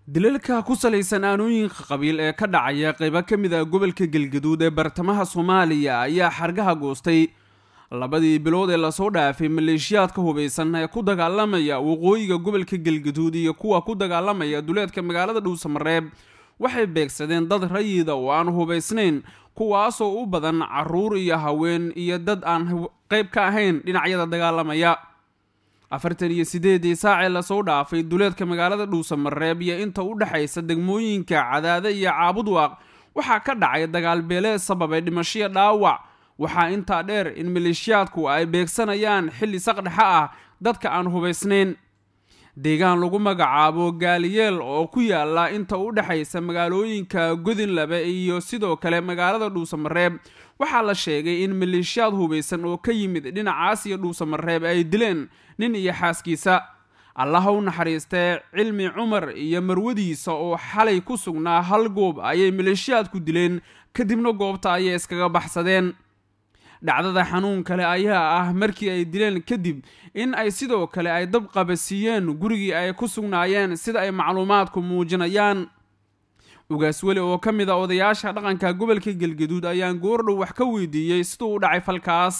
dilalka ku salaysan aanooyinka qabiil ee ka dhacaya qaybo ka mid ah gobolka galgaduud ee bartamaha soomaaliya ayaa xargaha goostay labadii bilood ee lasoo dhaafay maleeshiyaadka hubaysan ee ku dagaalamaya waqooyiga gobolka galgaduud iyo kuwa ku dagaalamaya duleedka magaalada dhuusamareeb waxay beegsadeen dad rayida oo aan hubaysnayn kuwaasoo u badan caruur iyo haween iyo dad aan qayb ka ahayn dhinacyada dagaalamaya afartan iyo sideedii saacee lasoo dhaafay duleedka magaalada dhuusamareeb iyo inta u dhexaysa degmooyinka cadaade iyo caabudwaaq waxaa ka dhacay dagaal beeleed sababay dhimashiyo dhaawac waxaa intaa dheer in maleeshiyaadku ay beegsanayaan xilli saqdhexa ah dadka aan hubaysnayn deegaan lagu magacaabo gaaliyeel oo ku yaala inta u dhexaysa magaalooyinka godinlabe iyo sidoo kale magaalada dhuusamareeb waxaa la sheegay in maleeshiyaad hubaysan oo ka yimid dhinacaas iyo dhuusamareeb ay dileen nin iyo xaaskiisa allaha u naxariistee cilmi cumar iyo marwadiisa oo xalay ku sugnaa hal goob ayay maleeshiyaadku dileen kadibna goobta ayay iskaga baxsadeen dhacdada xanuun kale ayaa ah markii ay dileen kadib in ay sidoo kale ay dab qabasiiyeen gurigii ay ku sugnaayeen sida ay macluumaadku muujinayaan ugaas weli oo ka mid a odayaasha dhaqanka gobolka galgaduud ayaan goordhow wax ka weydiiyey siduu u dhacay falkaas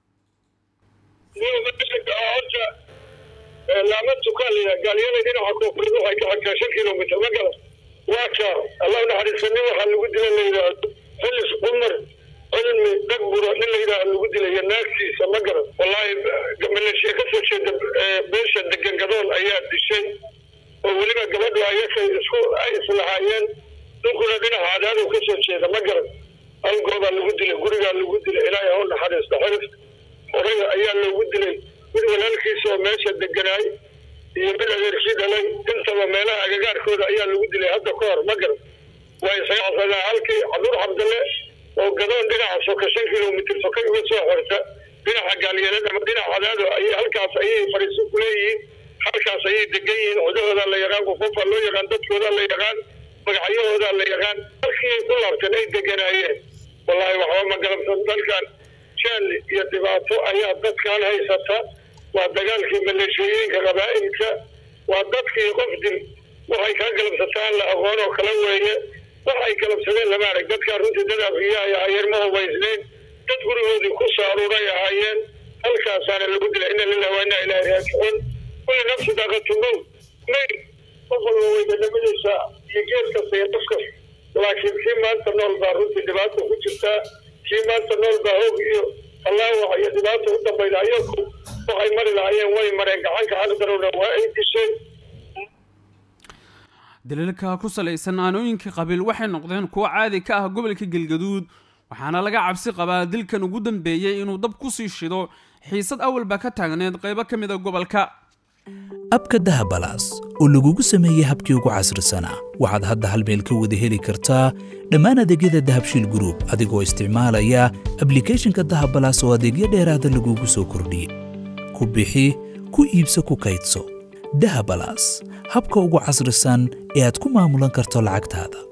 laama tukaaliya gaalyada dhinaca koonfureed waxay ka xagtaa shan kilomitr ma gala waa ka allah naxariista nin waxaa lagu dila la yidhaahdo xilis cumar cilmi dhagburo nin la yidhaaha lagu dilaya naagtiisa ma garan wallaahi maleeshiya ka soo jeeda beesha degan gadoon ayaa dishay oo weliba gabadhu ayakay isku ay islahaayeen ninkuna dhinaca cadaadu ka soo jeeda ma garan hal goobaa lagu dilay gurigaa lagu dilay ilaahay ha u naxariista xirif horaya ayaa loogu dilay mid walaalkiisa oo meesha deganaay iyo mid adeerkii dhalay intaba meelaha agagaarkooda ayaa lagu dilay hadda ka hor ma garan waa isaga casadaan halkii cabdur cabdalle oo gadoon dhinaca soka shan kilomitr soka uga soo xorta dhinaca gaalyeelad ama dhinaca cadaado ayay halkaas ayay fadhiiso ku leeyihiin halkaas ayay degan yihiin cudahoodaa la yaqaan qofofaa loo yaqaan dadkoodaa la yaqaan magacyahoodaa la yaqaan halkii ku laabteen ay deganaayeen wallaahi waxba ma galabsan dalkan jaal iyo dhibaato ayaa dadkan haysata waa dagaalkii maleeshooyinka qabaa'ilka waa dadkii qof dil waxay kaa galabsataan la aqoon oo kala weeye waxay galabsadeen lama arag dadkaa runtii dad afriya ay ahaayeen ma hubaysnayn dad gurigoodii ku soo aruuray ahaayeen halkaasaana lagu dilay ina lillahi waa inaa ilaahi raajicuun kulli nafsi daaqatu mow mayl qof walba way dadhamadaysaa iyo geed kasta iyo qof kasta laakiin kii maanta nool baa runtii dhibaata ku jirtaa kii maanta nool baa hoog iyo allaawax iyo dhibaata u dambayda ayaku waxay mari lahaayeen way mareen gacanka xaqdarowna waa ay dishay daliilka ku salaysan aanooyinka qabiil waxay noqdeen kuwo caadi ka ah gobolka galgaduud waxaana laga cabsi qabaa dilkan ugu dambeeyey inuu dab ku sii shido xiisad awalba ka taagneed qaybo ka mid a gobolka abka dahabalaas oo lagugu sameeyey habkii ugu casrisanaa waxaad hadda hal meel ka wada heli kartaa dhammaan adeegyada dahabshiil gruub adigoo isticmaalaya ablikhethonka dahabalaas oo adeegyo dheeraada lagugu soo kordhiyey ku bixi ku iibso ku kaydso dahabalaas habka ugu casrisan ee aad ku maamulan karto lacagtaada